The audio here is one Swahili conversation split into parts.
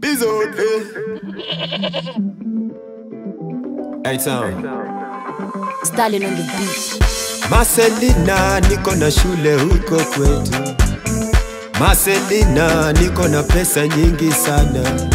Bizote. Hey town. Stalin on the beat. Marcelina, niko na shule huko kwetu. Marcelina, niko na pesa nyingi sana.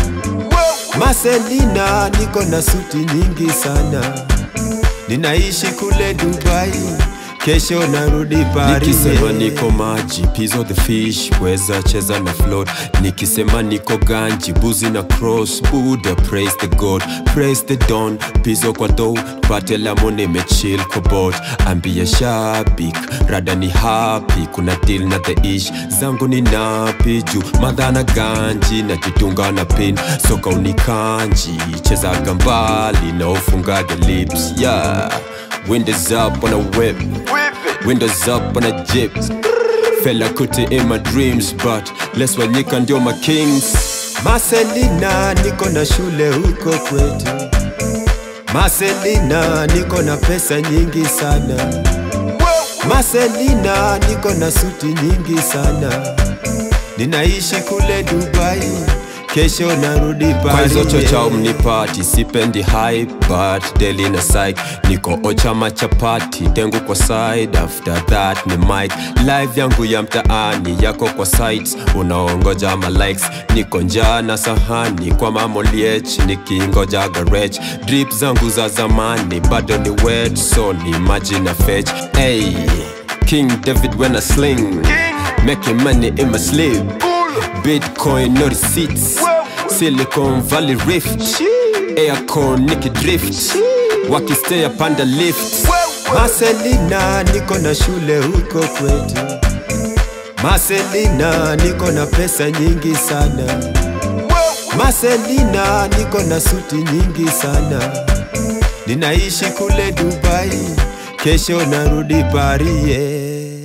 Marcelina, niko na suti nyingi sana. Ninaishi kule Dubai, kesho narudi Paris. Nikisema niko maji, pizo the fish, weza cheza na float. Nikisema niko ganji, buzi na cross, Buddha praise the God, praise the Don, pizo kwa dough, pate lamo nimechill kwa boat. Ambia shabik, rada ni happy, kuna deal na the ish, zangu ni napi juu, madha na ganji, najitunga na pin, soka unikanji, chezaga mbali na ufungaga lips, yeah. Windows up on a whip. Windows up on a jeep. Fella kuti in my dreams, but less wanyika ndio my kings. Marcelina, niko na shule huko kwetu. Marcelina, niko na pesa nyingi sana. Marcelina, niko na suti nyingi sana. Ninaishi kule Dubai, kesho narudi Kwa Paris. hizo chocha mnipati, sipendi hype, but daily na psych. Niko ochama chapati, dengu kwa side, after that ni mic. Live yangu ya mtaani, yako kwa sites, unaongoja ma likes. Niko njaa na sahani, kwa mamoliech, nikingoja garage. Drip zangu za zamani, bado ni wet, so ni maji na fetch. Hey, King David when I sling, making money in my sleep. Bitcoin, no receipts. Silicon Valley Rift. Aircon, Nicky Drift. Wakistay up on the lift. Marcelina, niko na shule huko kwetu. Marcelina, niko na pesa nyingi sana. Marcelina, niko na suti nyingi sana. Ninaishi kule Dubai, kesho narudi Paris. yeah.